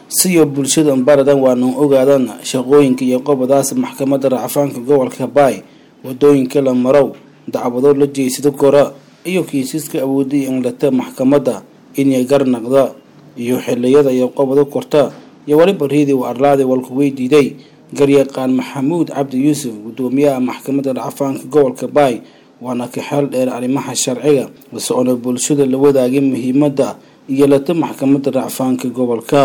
siyo bulshada baradan waanu ogaadan shaqooyinka iyo qobadaas maxkamadda racfaanka gobolka baay wadooyinka la marow dacwado la jeysado kora iyo kiisaska awooday inlata maxkamadda inay garnaqda iyo xiliyada iyo qobado korta iyo waliba riidi u arlaada walku weydiiday garyaqaan maxamuud cabdi yuusuf gudoomiyaha maxkamadda racfaanka gobolka baay waana ka xeel dheer arrimaha sharciga soona bulshada la wadaagay muhiimadda iyo lata maxkamadda racfaanka gobolka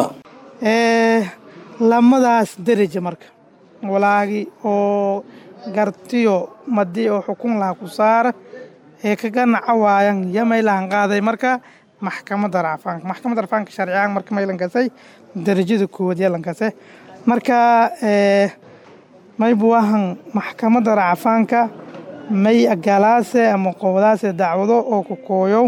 lamadaas deraja marka walaagi oo gartiyo madii oo xukun laha ku saara ee kaga naca waayan yamaylahan qaaday marka maxkamadda racfaanka maxkamadda racfaanka sharciyan marka maylankasay derajada koowaad yalankase marka maybuwahan maxkamadda racfaanka may agalaase ama qobadaase dacwado oo ku kooyow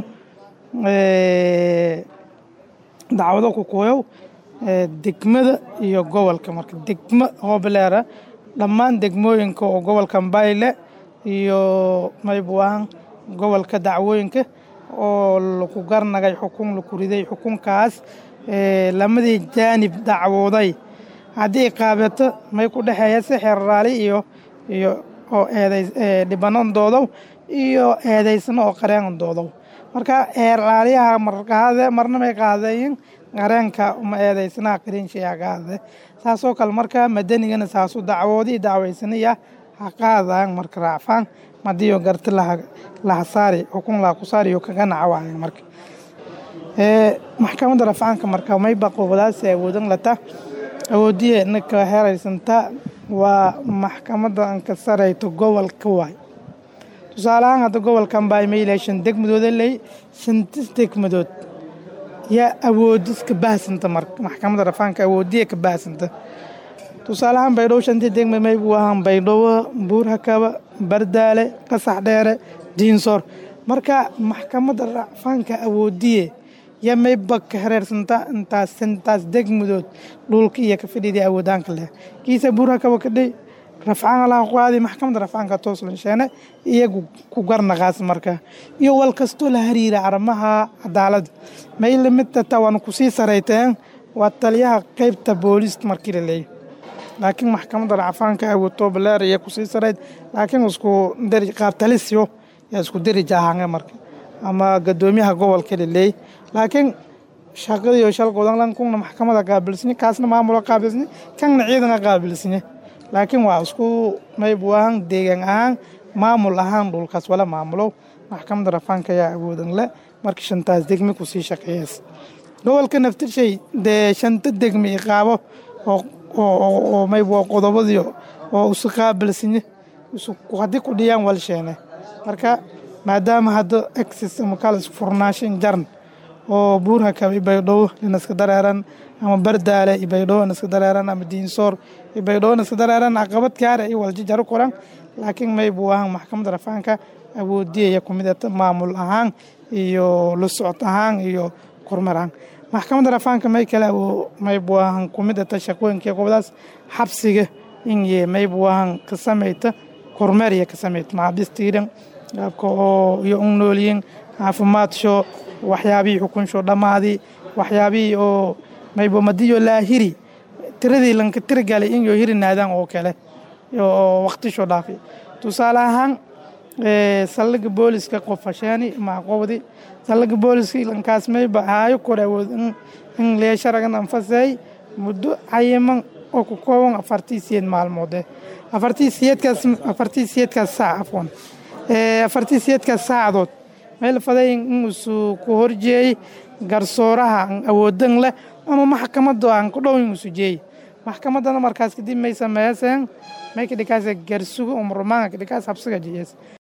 dacwado ku kooyow degmada iyo gobolka marka degmo hoobleera dhammaan degmooyinka oo gobolka bayle iyo maybuwahan gobolka dacwooyinka oo laku garnagay xukun laku riday xukunkaas lamadii jaanib dacwooday haddii qaabeto may ku dhexeeya si xeerraali iyo iyo oo eeday dhibanan doodow iyo eedaysano oo qareen doodow marka eerlaaliyaha marqaade marna may qaadayin qareenka uma eedaysanaha qariinshayaa qaade saasoo kale marka madanigana saasu dacwoodii dacwaysanaya ha qaadaan marka raacfaan madiyo garti laha saari xukun laha ku saariyo kaga naca waayan marka maxkamadda rafcaanka marka mayba qobadaasi awoodan lata awoodiye naka heraysanta waa maxkamadda an ka sarayto gobolka waay tusaale ahaan hadda gobolkan baa mayla shan degmadooda ley shantis degmadood yaa awoodis ka baahsanta marka maxkamadda rafaanka awoodiye ka baahsanta tusaale ahaan baydhabo shantii degmad maybu ahaan baydhabo buurhakaba bardaale qasax dheere diinsoor marka maxkamadda rafaanka awoodiye yaa mayba ka hareersanta intaas intaas degmadood dhulka iyo ka fadhiidii awoodaanka leh kiisa buurhakaba kadhay rafcaan laha qaadi maxkamadda rafcaanka tooslasheene iyagu ku garnaqaas marka iyo wal kastoo la hariira arrimaha cadaaladda may lamid tata waana kusii sarayteen waa taliyaha qeybta booliiska markii la leeyahy laakiin maxkamadda racfaanka awoodtoo baleer iyo kusii sarayd laakiin isku dari qaabtalisyo yaa isku derija ahaange marka ama gadoomiyaha gobolka la leeyahy laakiin shaqadiyo shalgodan kuna maxkamada qaabilsanye kaasna maamulo qaabilsanye kanna ciidana qaabilsanye laakiin waa isku maybu ahaan deegaan ahaan maamul ahaan dhulkaas wala maamulo maxkamadda rafaanka ayaa awoodan le marka shantaas degmi kusii shaqeeyaas gobolka naftirshay dee shanta degmi iqaabo oo maybu qodobadii oo isu qaabilsanye haddii ku dhiyaan walsheene marka maadaama hadda exis ama kalis furnaashin jarn oo buurhakab i baydhabo inaska dareeran ama bardaale i baydhabo inaska dareeran ama diinsoor i baydhabo inaska dareeran caqabad kaara i waljijaro kuran laakiin maybu ahaan maxkamadda rafaanka awoodiyaya kumidata maamul ahaan iyo la socod ahaan iyo kormar ahaan maxkamadda rafaanka may kale maybu ahaan kumidata shaqooyinka qobadaas xabsiga inye maybu ahaan ka samayta kormeeriya ka samayta maxaabistiidan qaabka oo iyo un noolyiin caafimaadshoo waxyaabihii xukunsho dhammaadii waxyaabihii oo maybomadiyo laa hiri tiradii lanka tirigalay in yo hirinaadaan oo kale oo waqtisho dhaafi tusaale ahaan saldhiga booliska qofasheeni maaqowdi saldhiga booliska lankaas mayba haayo kor awood in leesharagan anfaseey muddo cayiman oo ku kooban afartii siyeed maalmoode afartii siyeedkaas afartii siyeedkaas saac afwan afartii siyeedkaas saacadood meel faday inuusu ku horjeeyey garsooraha an awoodan leh ama maxkamadda aan ku dhow inuusu jeeyey maxkamaddana markaas kadib may sameeyaseen may kadhikaas garsugo umrumaanka kadhikaas habsiga jeeyas